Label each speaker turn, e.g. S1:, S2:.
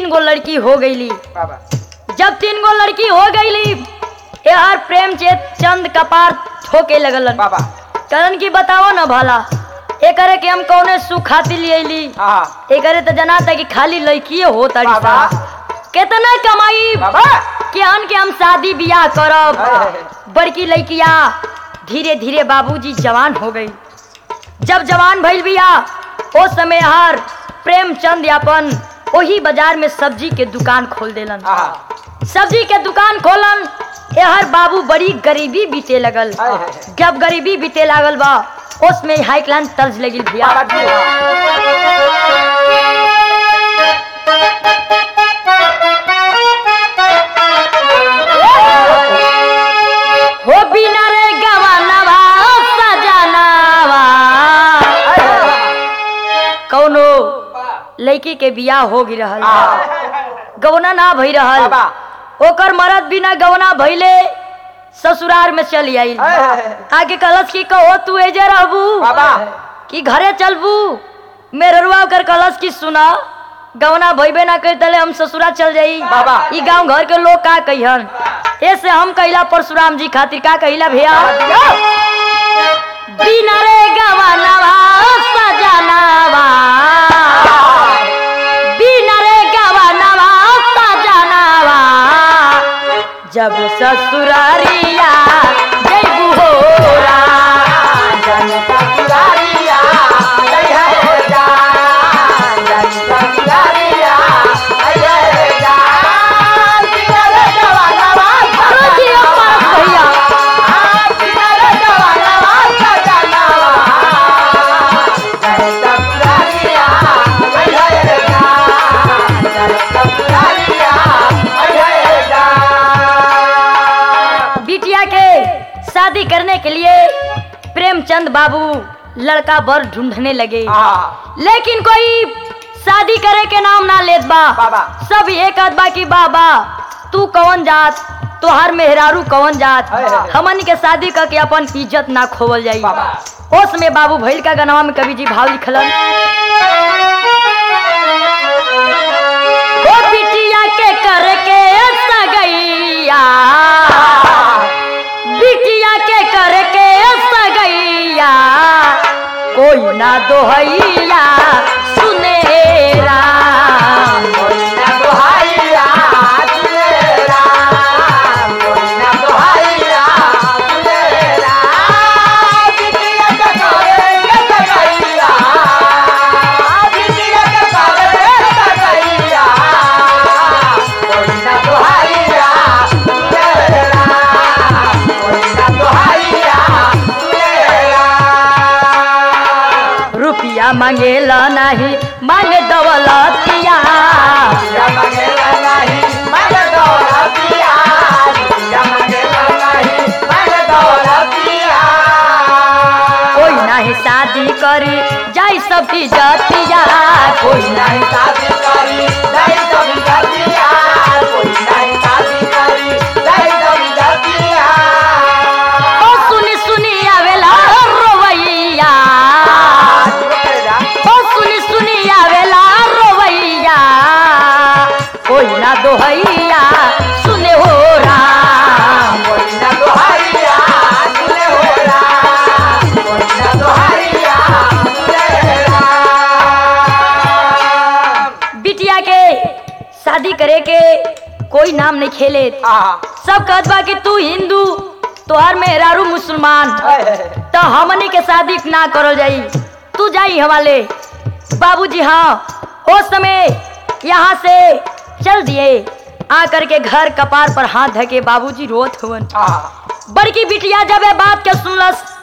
S1: तीन गो लड़की हो गईली
S2: बाबा
S1: जब तीन गो लड़की हो गईली यार प्रेम चेत चंद कपार ठोके लगलन
S2: बाबा
S1: करन की बताओ ना भला एकरे के हम कौने सुख खातिर ले अइली
S2: हाँ
S1: एकरे तो जना था कि खाली लड़किए हो तारी
S2: बाबा।
S1: सा। केतना कमाई
S2: बाबा
S1: कि अन के हम शादी बियाह करब
S2: हाय, हाय, हाय।
S1: बड़की लड़किया धीरे धीरे बाबूजी जवान हो गई जब जवान भइल बिया ओ समय हर प्रेमचंद यापन वही बाजार में सब्जी के दुकान खोल देलन
S2: हाँ
S1: सब्जी के दुकान खोलन एहर बाबू बड़ी गरीबी बीते लगल
S2: हाय, हाय, हाय।
S1: जब गरीबी बीते लागल बा उसमें हाई क्लास तर्ज लगी भैया
S2: बाबा जी हाँ।
S1: हो बिना रे गवानवा सजनावा
S2: हाय, हाय, हाय।
S1: कौनो लड़की के बियाह हो गई रहल
S2: हाँ।
S1: गवना ना भई रहल
S2: बाबा
S1: ओकर मरद बिना गवना भइले ससुराल में चली आई
S2: हाय, हाय, हाय।
S1: आगे कलश की कहो तू एजे रहबू
S2: बाबा
S1: कि घरे चलबू मेररुआ ओकर कलश की सुना गवना भइबे ना कर तले हम ससुरा चल जाई
S2: बाबा।
S1: ई गांव घर के लोग का कहिहन ऐसे हम कहिला परशुराम जी खातिर का कहिला भैया बिना रे गवनवा सजनवा बिना रे गवनवा सजनवा जब ससुरारिया जइबू होरा
S2: जनता दुलारिया, जय हो जान। जनता दुलारिया, जय हो जान। किनारे जवानवा
S1: रोजियो पास भैया
S2: हाँ, किनारे जवानवा सजनवा। जनता दुलारिया, जय हो जान। जनता दुलारिया, जय हो जान।
S1: बिटिया के शादी करने के लिए प्रेमचंद बाबू लड़का बर ढूंढने लगे
S2: हाँ,
S1: लेकिन कोई शादी करे के नाम ना लेत बा
S2: बाबा।
S1: सब एक आध बा की बाबा तू कौन जात तोहार मेहरारू कौन जात
S2: हाय, हाय।
S1: हमन के शादी करके अपन इज्जत ना खोवल जाई
S2: बाबा।
S1: ओस में बाबू भैल का गनवा में कवि जी भाव लिखलन ओ बिटिया के करके सगैया बिटिया के करके सगैया कोई ना दोहैया सुनेरा
S2: मोइना दोहाइया तुलेरा मोइना दोहाइया तुलेरा बिटिया के करे के सगैया बिटिया के करे के सगैया मोइना दोहाइया तुलेरा मोइना दोहाइया तुलेरा
S1: रुपया मांगेला नहीं मांग दौलतिया
S2: या मंगेला नहीं मंग दौलतिया या मंगेला नहीं मंग दौलतिया
S1: कोई नहीं शादी करी जाई सब इज्जतिया कोई
S2: कोई नहीं शादी करी नहीं कभी गतिया कोई नहीं शादी करी नहीं कभी गतिया
S1: ओ सुनी सुनी आवेला रोवैया ओ सुनी सुनी आवेला रोवैया कोई ना दोहैया सुने हो राम
S2: कोई ना दोहारिया तुले हो राम कोई ना दोहारिया तुले राम
S1: बिटिया के शादी करे के कोई नाम नहीं खेले
S2: आ
S1: सब कहत बा कि तू हिंदू तोहर मेहरारू मुसलमान तो हमनी के शादी ना करल जाई तू जाई हवाले बाबूजी हाँ हो समय यहाँ से चल दिए आकर के घर कपार पर हाथ धके बाबूजी रोत हुवन
S2: आ
S1: बड़की बिटिया जब ये बात के सुनलस